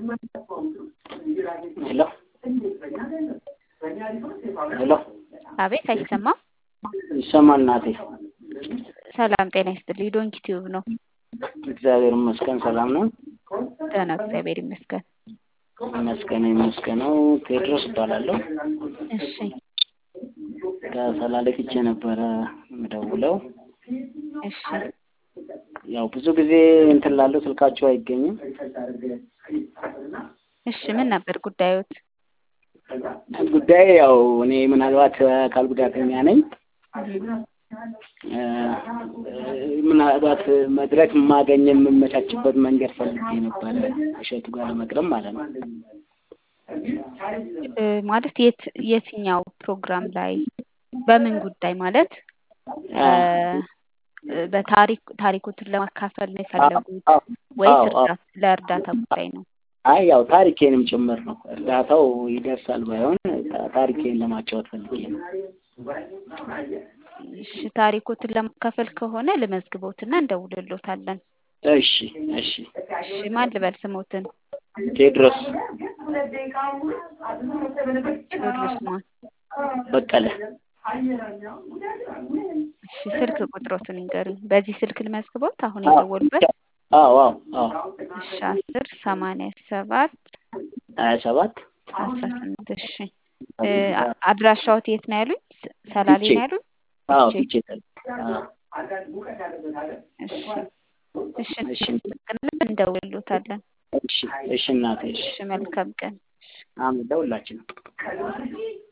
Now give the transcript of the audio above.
ሄሎ ሄሎ አቤት አይሰማም? ይሰማል እናቴ። ሰላም ጤና ይስጥልኝ። ዶንኪ ቲዩብ ነው። እግዚአብሔር ይመስገን ሰላም ነው። ደህና እግዚአብሔር ይመስገን። ይመስገን ይመስገነው። ቴዎድሮስ እባላለሁ። እሺ ከሰላሌ ፍቼ ነበረ የምደውለው። እሺ ያው ብዙ ጊዜ እንትን ላለው ስልካችሁ አይገኝም። እሺ ምን ነበር ጉዳዮት? ጉዳይ ያው እኔ ምናልባት አካል ጉዳተኛ ነኝ። እ ምናልባት መድረክ ማገኝ የምመቻችበት መንገድ ፈልጌ ነበረ እሸቱ ጋር ለመቅረብ ማለት ነው። እ ማለት የት የትኛው ፕሮግራም ላይ በምን ጉዳይ ማለት እ በታሪክ ታሪኮትን ለማካፈል ነው የፈለጉት ወይስ አዎ፣ አዎ። እርዳታ ለእርዳታ ጉዳይ ነው? አይ ያው ታሪኬንም ጭምር ነው። እርዳታው ይደርሳል ባይሆን ታ- ታሪኬን ለማጫወት ፈልጌ ነው። እሺ ታሪኮትን ለማካፈል ከሆነ ልመዝግቦትና እንደውልሎታለን። እሺ እሺ። እሺ ማን ልበል ስሞትን? ቴዎድሮስ ቴዎድሮስ ማን? በቀለ እሺ ስልክ ቁጥሮትን ይንገሩኝ። በዚህ ስልክ ልመዝግቦት አሁን የደወሉበት? አዎ አዎ አዎ እሺ አስር ሰማንያ ሰባት ሀያ ሰባት አስራ ስምንት እሺ እ አ- አድራሻዎት የት ነው ያሉኝ? ስ- ሰላሌ ነው ያሉኝ? አዎ ፍቼ። ፍቼ አዎ እሺ እሺ እሺ እናመሰግናለን። እንደውልሎታለን። እሺ እሺ እናቴ እሺ እሺ መልካም ቀን። አሜን ለሁላችንም